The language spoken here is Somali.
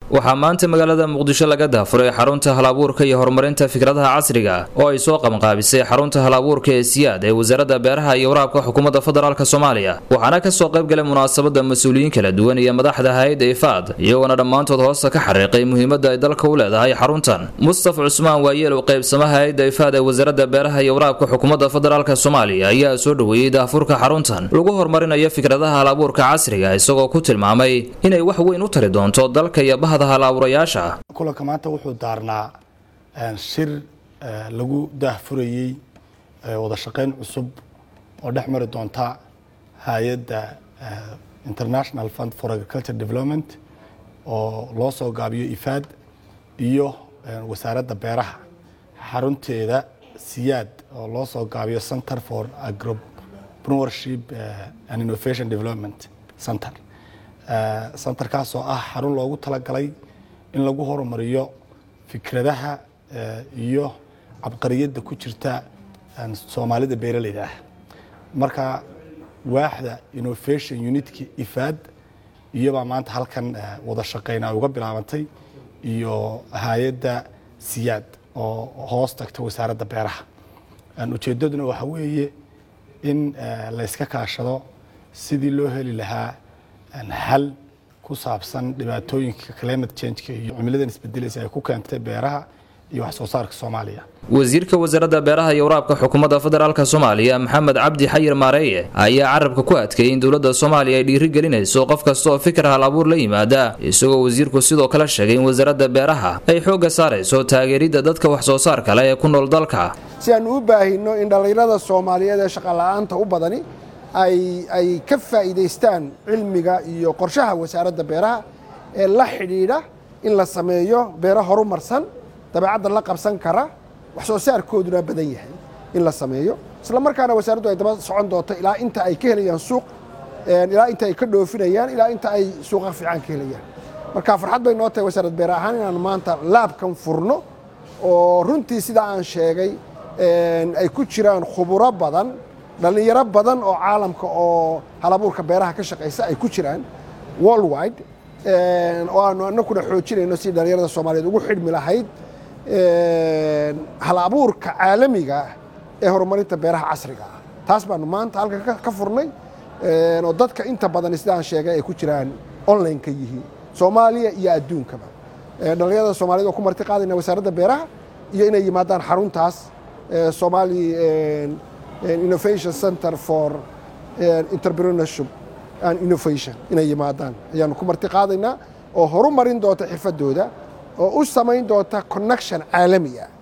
waxaa maanta magaalada muqdisho laga daafuray xarunta halabuurka iyo horumarinta fikradaha casriga oo ay soo qabanqaabisay xarunta halabuurka ee siyaad ee wasaaradda beeraha iyo waraabka xukuumadda federaalk soomaaliya waxaana kasoo qayb galay munaasabada mas-uuliyiin kala duwan iyo madaxda hay-adda ifaad iyagoona dhammaantood hoosta ka xariiqay muhiimadda ay dalka u leedahay xaruntan mustafa cusmaan waayeel oo qaybsamaha hay-adda ifaad ee wasaaradda beeraha iyo waraabka xukuumadda federaalk soomaaliya ayaa soo dhoweeyey daafurka xaruntan lagu horumarinayo fikradaha halabuurka casriga isagoo ku tilmaamay inay wax weyn u tari doonto dalka iyo bahda halaaburayaasha kulanka maanta wuxuu daarnaa shir lagu daahfurayey wada shaqayn cusub oo dhex mari doonta hay-adda international fund for agriculture development oo loo soo gaabiyo ifaad iyo wasaaradda beeraha xarunteeda siyaad oo loo soo gaabiyo center for agropreneurship and innovation development center centerkaas oo ah xarun loogu talagalay in lagu horumariyo fikradaha iyo cabqariyadda ku jirta soomaalida beeraleyda ah marka waaxda innovation unitka ifaad iyobaa maanta halkan wada shaqeyn ay uga bilaabantay iyo hay-adda siyaad oo hoos tagta wasaaradda beeraha ujeeddaduna waxa weeye in la yska kaashado sidii loo heli lahaa hal ku saabsan dhibaatooyinka climate changeka iyo cimiladan isbedelaysa ay ku keentay beeraha iyo wax soo saarka soomaaliya wasiirka wasaaradda beeraha iyo waraabka xukuumadda federaalk soomaaliya maxamed cabdi xayir maareeye ayaa carabka ku adkeeyay in dowladda soomaaliya ay dhiiri gelinayso qof kasta oo fikir hal abuur la yimaada isagoo wasiirku sidoo kale sheegay in wasaaradda beeraha ay xoogga saarayso taageeridda dadka wax soo saar kale ee ku nool dalka si aanu u baahino in dhallinyarada soomaaliyeed ee shaqola'aanta u badani ay ka faa'iidaystaan cilmiga iyo qorshaha wasaaradda beeraha ee la xidhiidha in la sameeyo beero horumarsan dabeecadda la qabsan kara wax soo saarkooduna badan yahay in la sameeyo isla markaana wasaaraddu ay daba socon doonto ilaa inta ay ka helayaan suuq ilaa inta ay ka dhoofinayaan ilaa inta ay suuqa fiican ka helayaan marka farxad bay noo tahay wasaarad beer ahaan inaan maanta laabkan furno oo runtii sidaa aan sheegay ay ku jiraan khuburo badan dhallinyaro badan oo caalamka oo halabuurka beeraha ka shaqaysa ay ku jiraan worldwide oo aanu anakuna xoojinayno si dhallinyarada soomaaliyeed ugu xidhmi lahayd hal abuurka caalamiga ah ee horumarinta beeraha casriga ah taas baanu maanta halkan ka furnay oo dadka inta badan sidaan sheegay ay ku jiraan online ka yihiin soomaaliya iyo adduunkaba dhallinyarada soomaaliyed oo ku marti qaadayna wasaaradda beeraha iyo inay yimaadaan xaruntaas somali innovation center for entrepreneurship and innovation inay yimaadaan ayaanu ku marti qaadaynaa oo horumarin doonta xirfadooda oo u samayn doonta connection caalami ah